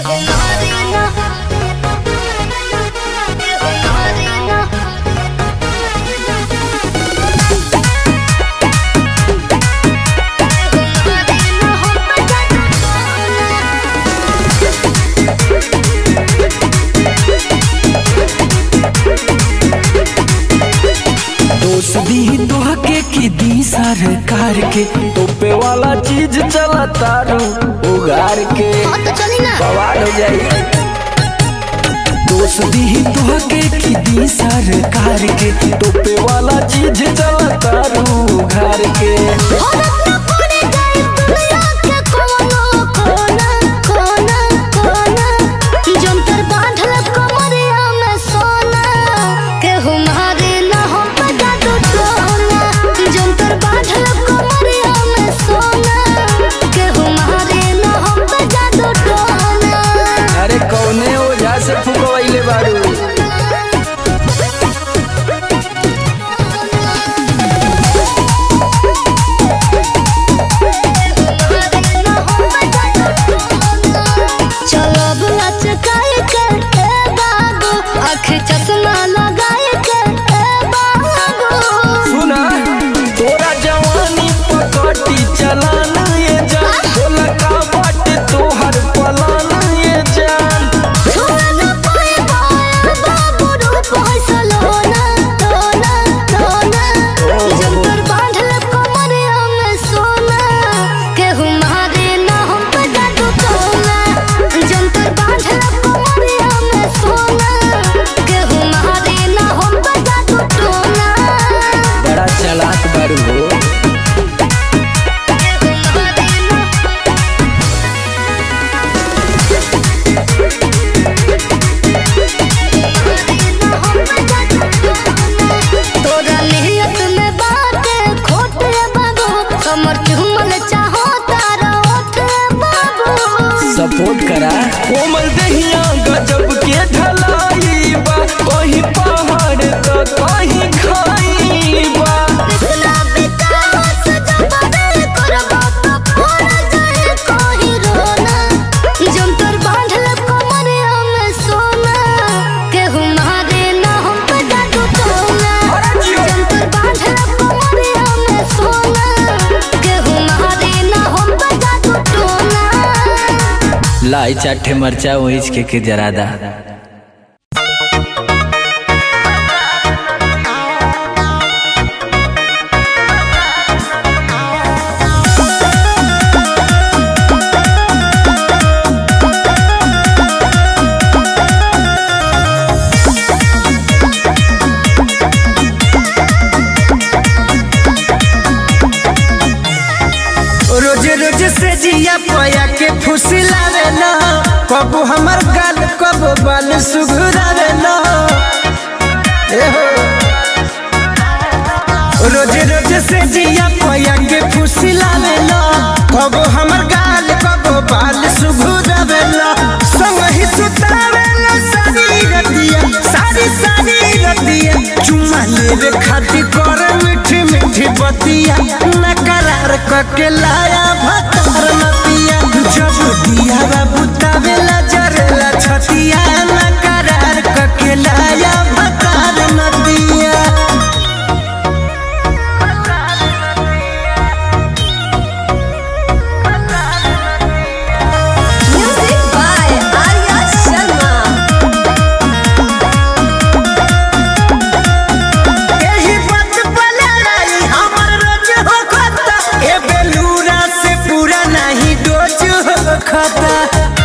दोष दी तोहके की दी सरकार के तोपे वाला चीज चला तारू उगार के हाँ तो चली ना बवाल हो जाई दोष दी तोहके की दी सरकार के तोपे वाला चीज चला तारू उगार के भारत में पड़े गए दुनिया के कोनो कोना कोना कोना जंतर बांधल कमरिया में सोना के हमारे ना हम बजा दो टोना जंतर बांधल कमरिया में सोना के हमारे ना हम बजा दो टोना अरे कौने ओझा से फुकवैले बारू चलो बुला चकाए के ए बाबू आँख चश्मा लगाए के ए बाबू सुना तोरा जवानी पकटी चलाना ये जान बोला का बाट तोहर पलाना ये जान छुआ न पाए बाया बाबू रूप है सलोना तोना तोना जंतर बांधल कमरिया में सोना के हमारे ना हम बजा दो टोना जंतर बांधल कमरिया में सोना के हमारे ना हम बजा दो टोना बड़ा चालाक बारू हो तोरा नियत में बाटे खोट बाबू कमर चुमल चाहो तारा ओठ बाबू सपोर्ट करा कोमल दहिया गजब के ढलाई बा कहीं पहाड़ तो कहीं खाई बा कृष्णा बितावा सजबरे करबा तो फोड़ जाए कोही रोना जंतर बांधल कमरिया में सोना के हमारे ना हम बजा दो टोना जंतर बांधल कमरिया में सोना के हमारे ना हम बजा दो टोना लाई चाटे मरचा वहीच के के जरादा रोज रोज से जिया पया के फुसिलावे न कबू हमर गाल कबू बाल सुघुरावे न ए हो। रोज रोज से जिया पया के फुसिलावे न कबू हमर गाल कबू बाल सुघुरावे न संग ही सुतावे न सारी रतिया सारी सारी रतिया चुमा लेवे खातिर कर मीठी मीठी बतिया न करार कके लाया भतार नतिया जब दिया बाबू तावेला जरेला छतिया न करार कके लाया भतार नतिया Music by Arya Sharma. एही बात बोले लाई हमर रोज हो खाता ए बेलूरा से पूरा नहीं डोज हो खाता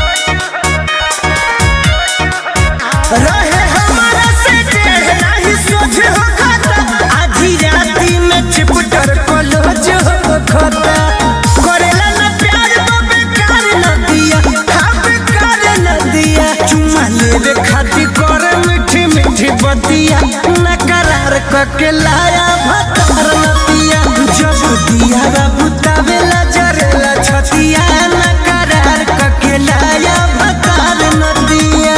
रहे हमारा से डेढ़ नहीं सोच हो खाता आधी राती में चिपटर कलोज हो खाता करेला ना प्यार तो बेकार न दिया हाँ बेकार न दिया चुमा लेवे खातिर कर मीठी मीठी बतिया न करार कके लाया भतार नतिया जब दिया बाबू तावेला जरेला छतिया न करार कके लाया भतार नतिया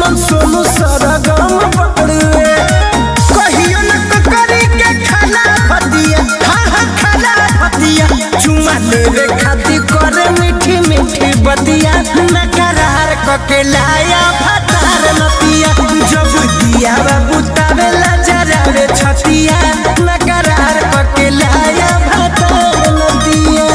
कुंदन सोनू सरगम बड़ुए कहियो न ककरी के खाना फतिया हाँ हाँ खाना फतिया चुमा लेवे खातिर करे मीठी मीठी बतिया न करार कके लाया फतार नतिया जब दिया बाबू तावेला जरा रे छतिया न करार कके लाया फतार नतिया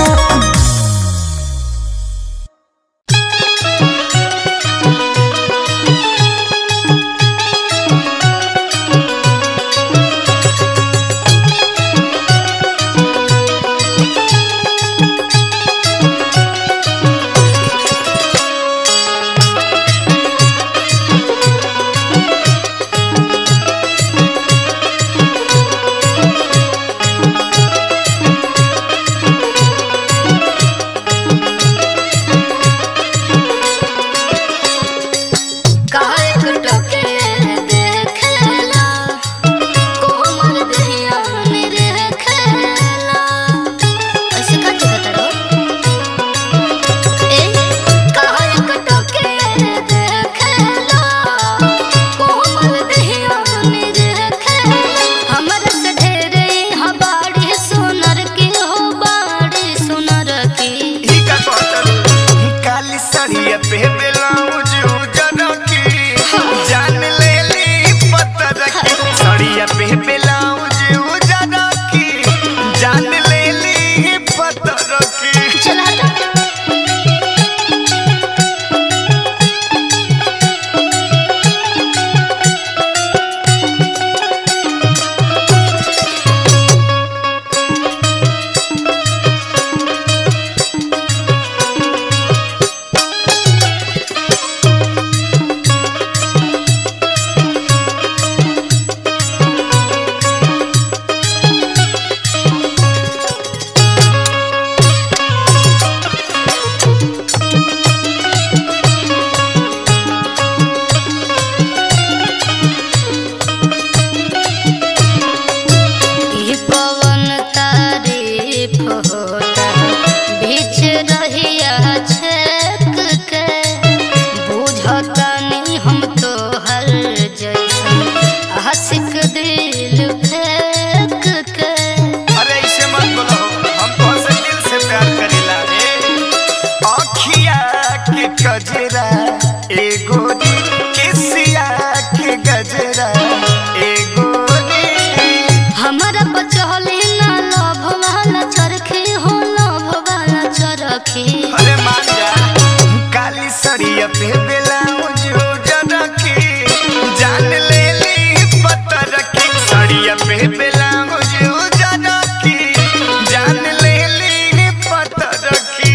काहे टके देखला कोमल दहिया मेरे खेला ऐसे का कहत रो ए काहे टके देखला कोमल दहिया मेरे खेला हमर से ढेरे हबाड़ी सुनर की हो बाड़ी सुनर की ही का कहत काली साड़िया पे ब्लाउज उजर की जान ले ली पत्थर की साड़िया पे ब्लाउज उजर की जान ले ली पत्थर की चला हटा ई पवन तारीफ होता बीच रहिया छेक के बुझता नहीं हम तो हर जैसा आशिक दिल फेंक के अरे ऐसे मत बोलो हम तो से दिल से प्यार करेला रे आखिया के गजरा एगो नी किसिया के गजरा एगो नी हमारा बचहली ना लभ वाला चरखी हो लभ वाला चरखी अरे मान जा काली सड़िया पे ब्लाउज उजर की जान ले ली पत्थर की सड़िया पे ब्लाउज उजर की जान ले ली पत्थर की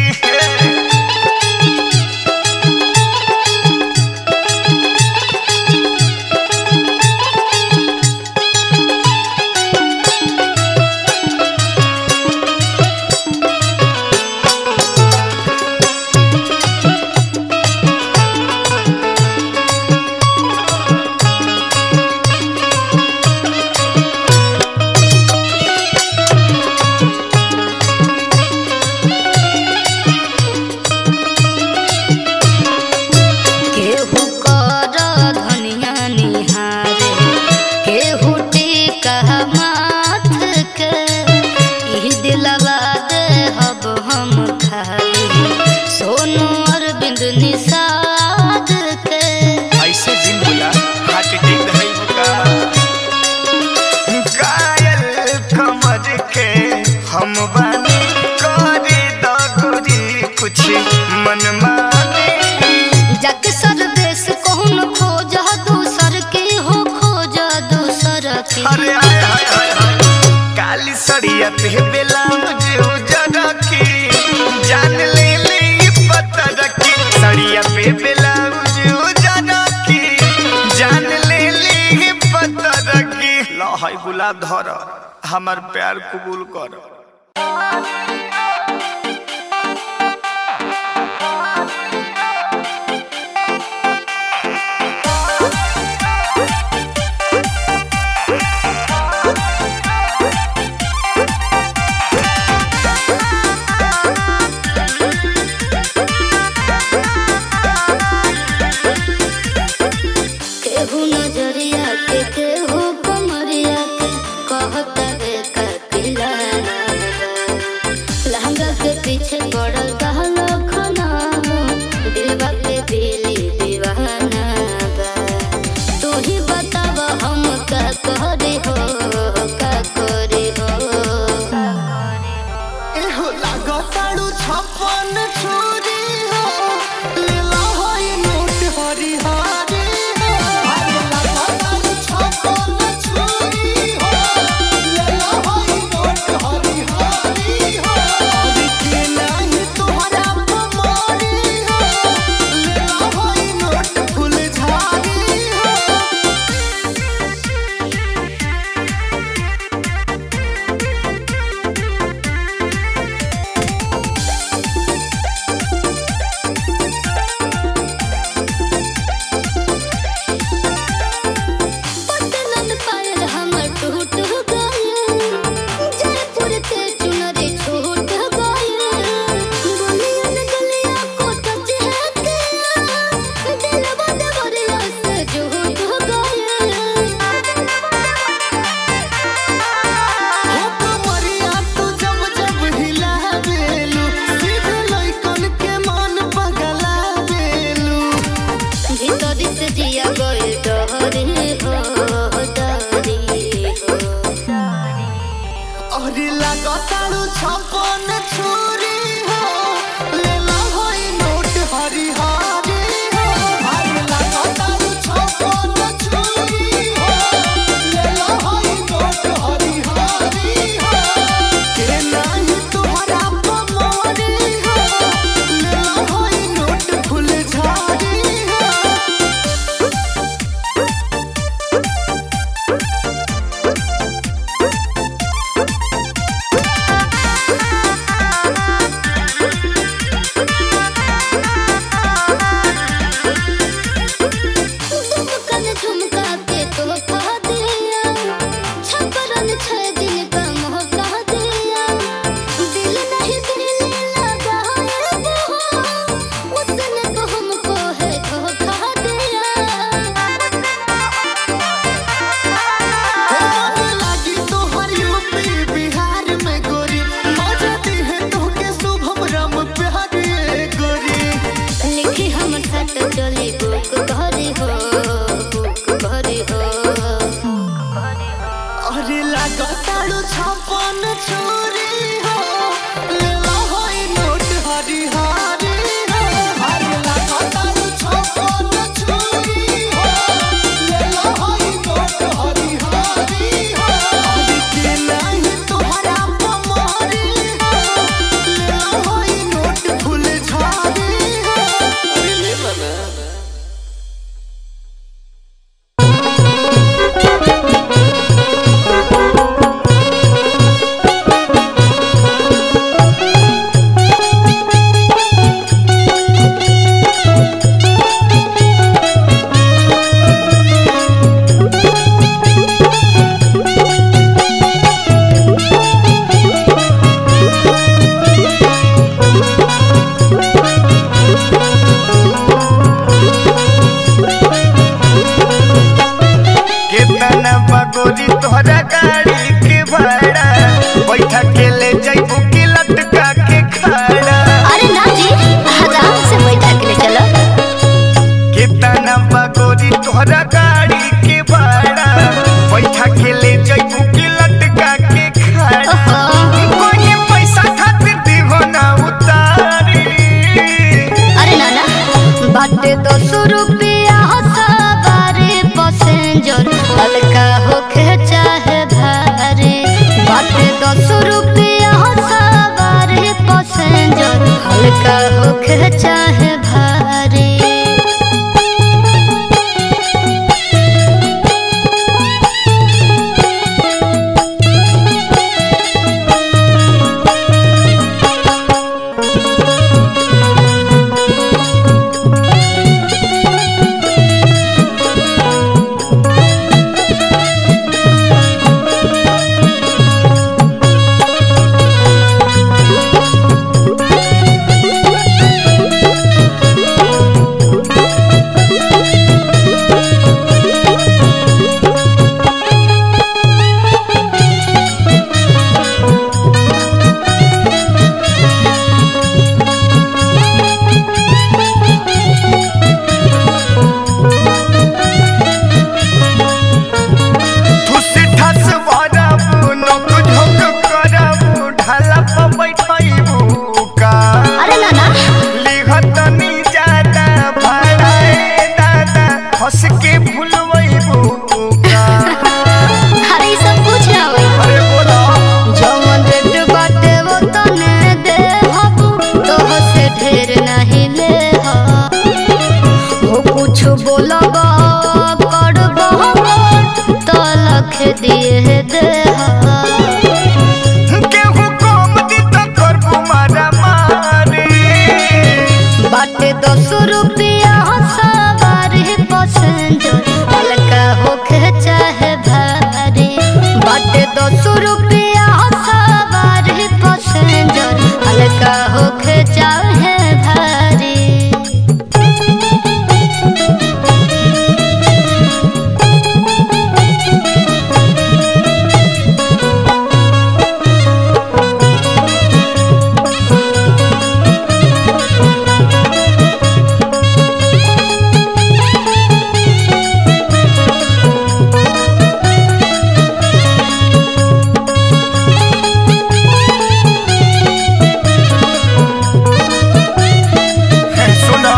केहू कर धनिया निहारे केहू टीका माथ के ई दिलवा दे हब हम खाई सोनू अरविंद निषाद के ऐसे दिन बुला हार्ट अटैक है बुका कायल कमर के हम बानी करे दगुरी कुछ मन माने जग सरदेश कौन खोज दूसर के हो खोज दूसर के अरे हाय हाय हाय हाय काली सड़िया पे ब्लाउज उजर की जान ले ली पत्थर की सड़िया पे ब्लाउज उजर की जान ले ली पत्थर की लो हाय गुलाब धर हमर प्यार कबूल कर गाड़ी के भाड़ा बैठा के ले जाइबू की लटका के खड़ा अरे ना जी आराम से बैठा के ले चलो कितना बगोरी तोहरा गाड़ी के भाड़ा बैठा के ले जाइबू की लटका के खड़ा ओहो। कोई पैसा खातिर दीहो ना उतारी अरे ना ना बाटे दो सौ रुपया सवारी पैसेंजर हल्का होके चाहे भारी बाटे दो सौ रुपया सवारी पैसेंजर हल्का होके चाहे भारी ठुस ठस भरबू नोक झोक करबू ढाला पर बैठैबू का अरे ना ना लिखत नी ज्यादा भाड़ाए दादा हंस के भूलबू का अरे ई सब कुछ ना होई अरे बोला जवन रेट बाटे वो तने दे हबू तो से ढेर नहीं ले हो कुछ बोलब करब तो लख दिए दे केहू कम दी तो करबू मारा मारी बाटे दस रुपया सवारी पैसेंजर हल्का होके चाहे भारी बाटे दस रुपया सवारी पैसेंजर हल्का होके चाहे भारी सुना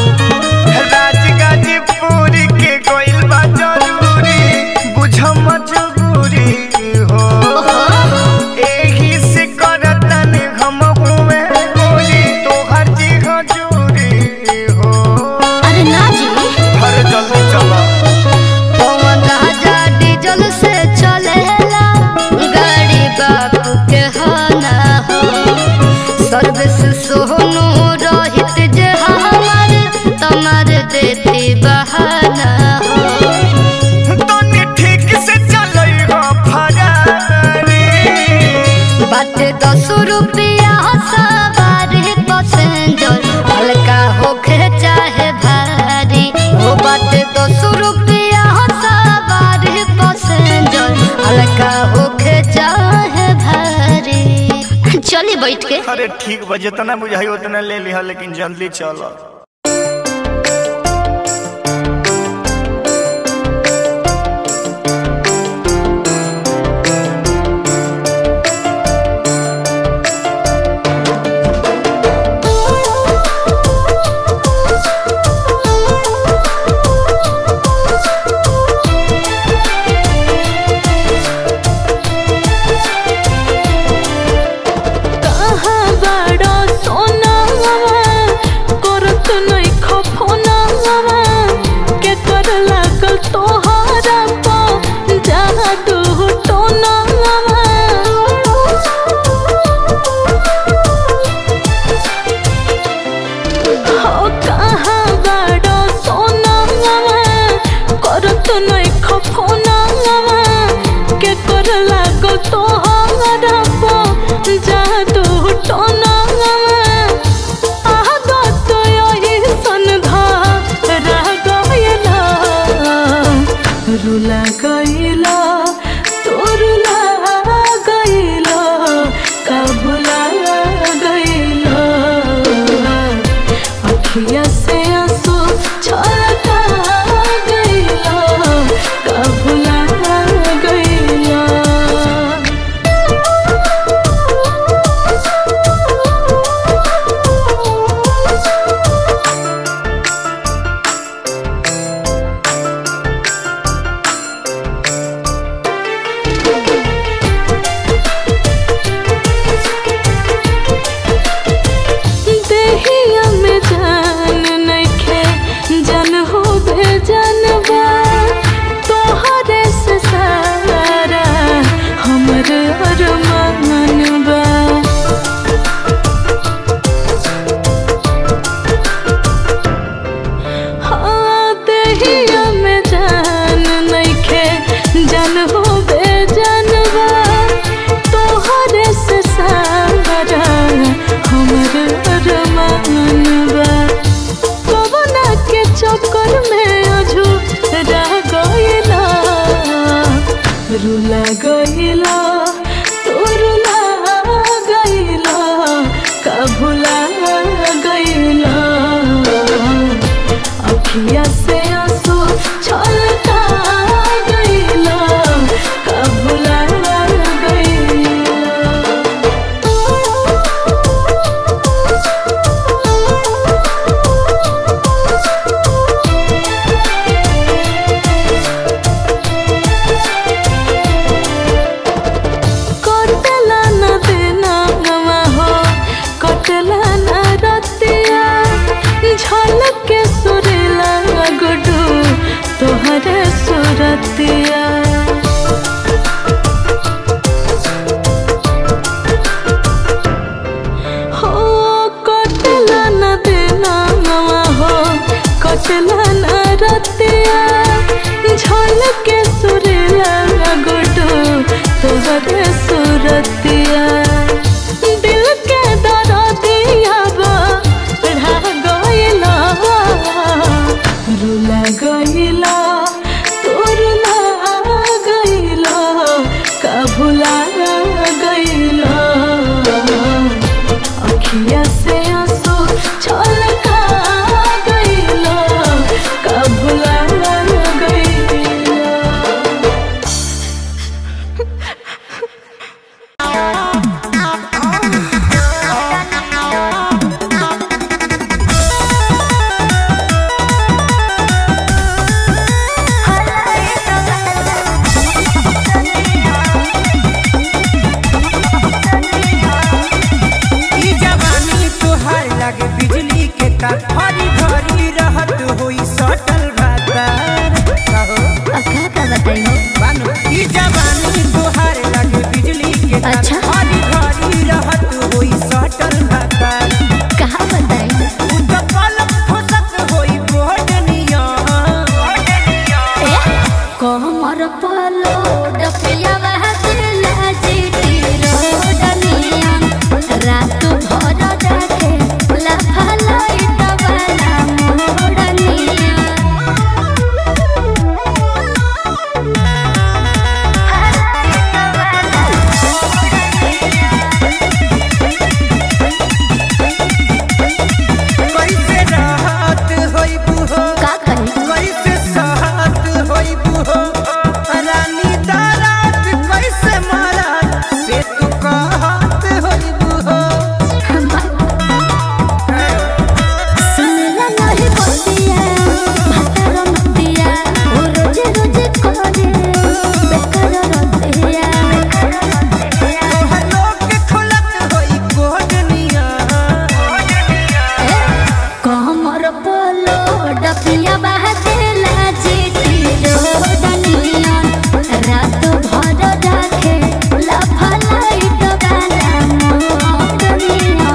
राजगाजीपुर के गोइल बा जरूरी बुझ मजबूरी हो एही से करतन हम हुए गोरी तोहर जी हजूरी हो अरे ना जी अरे जल्दी चला पवन राजा डीजल से चलेला गाड़ी बापू के हाना हो सर्विस सोनू रोहित जे हमार तमार देती बहाना हो तनी ठीक से चलै हो फरारी बाटे दस रुपया सवारी पैसेंजर हल्का होके चाहे भारी हो बाटे दस रुपया सवारी पैसेंजर हल्का होके चाहे भारी चलिए बैठ के अरे ठीक बा जितना बुझाई उतना ले लिहा लेकिन जल्दी चलो कहाँ बड़ा सोनावा करत नहीं खफोनावा के कर लागल तोहरा पा जादू टोनावा हो कहाँ बड़ा सोनावा करत नहीं खफोनावा के कर लागल तोहरा पा जादू टोनावा आगा तो यही संधा रह गइला रुला गइला तोर अखिया से आंसू छलका गइला कबुला कटला न देना नवा हो कटला न रतिया झलक के सुरेला गुडू तोहरे सुरतिया हो कटला न देना नवा हो कटला न रतिया झलक के सुरेला गुडू तोहरे सुरतिया दिल के दरदिया बढ़ा गइला रुला गइला तोरला गइला कभुला गइला अखिया से आंसू छलका गइला कभुला गइला ई जवानी तोहार लागे बिजली के तार हरी भरी रहत होई सटल भातार कहो अखा का बताइए बानो ई जवानी तोहार लागे बिजली के तार अच्छा। हरी भरी रहत होई सटल भातार कहाँ बताइए उ तो पलक फसत होई बोडनिया कमर पलो डपिया बहतिला जीती रोडनिया रात भर जाके लफलाई तबला मोडनिया कैसे राहत होई बुहो का कही कैसे सहत होई बुहो रानी दारात कैसे मारत से तू कहत होई बुहो सुनला नहीं बतिया भातर मतिया ओ रोज रोज करे बेकार रतिया तोहर लोग के खुलत होई कोडनिया कमर पलो डपिया बहतिला जीती रोडनिया रात भर जाके लफलाई तबला मोडनिया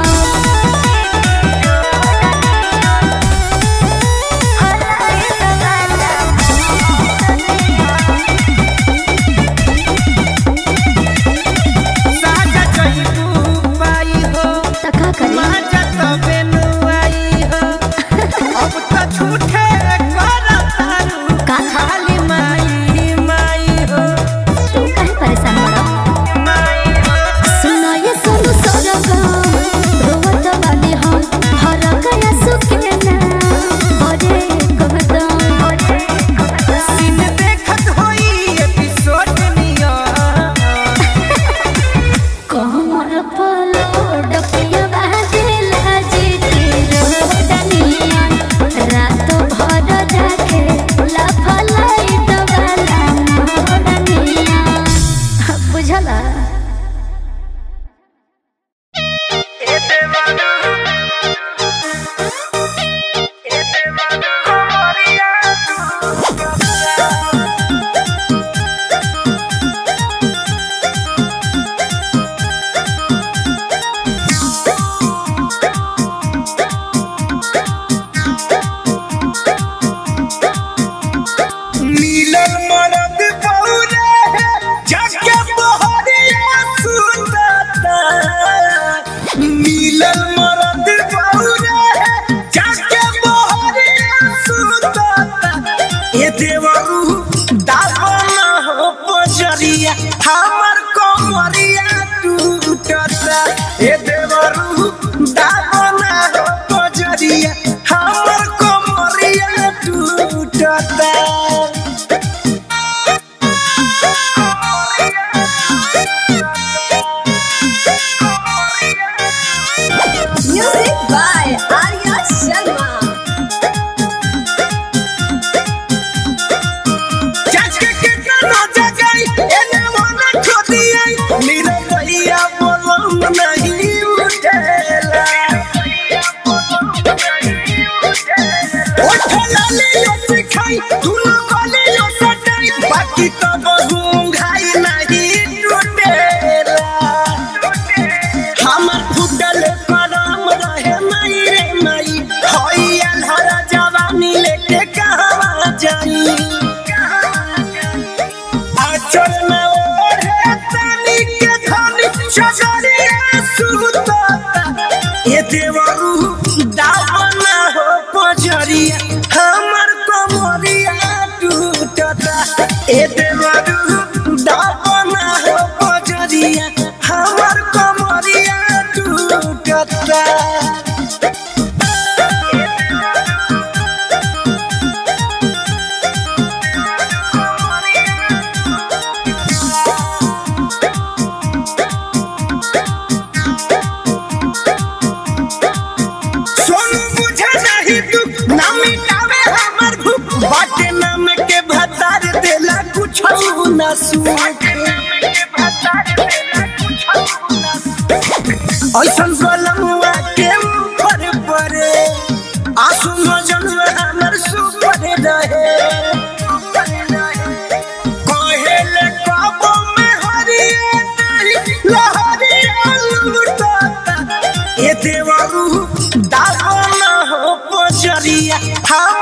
साजा चइबू पाई हो तका करी माजा तबे नुआई हो अब तो झूठे करत तारू का? खाली माई गलियों से खाई दुनो गलियों से डाई बाकी तो बहु घाई नहीं टूटेला हमर फुटल करम रहे माई रे माई होई अलहरा जवानी लेके कहवा जाई आचल में ओढ़े तानी के धानी चचरिया सुतता ये देवरू दावना हो पजरिया हमर कमरिया टूटता ए देवरू दावना हो पजरिया हमर कमरिया टूटता सोनू बुझे नहीं तू ना मिटावे हमर भूख बाटे नाम के भतार देला कुछ ना सुख ऐसन बलमुआ के ऊपर परे आंसू मजन हमर सुपर रहे कहेले कबो में हरिए नहीं लहरिया लुटता ए देवरू दावना हो पजरिया हम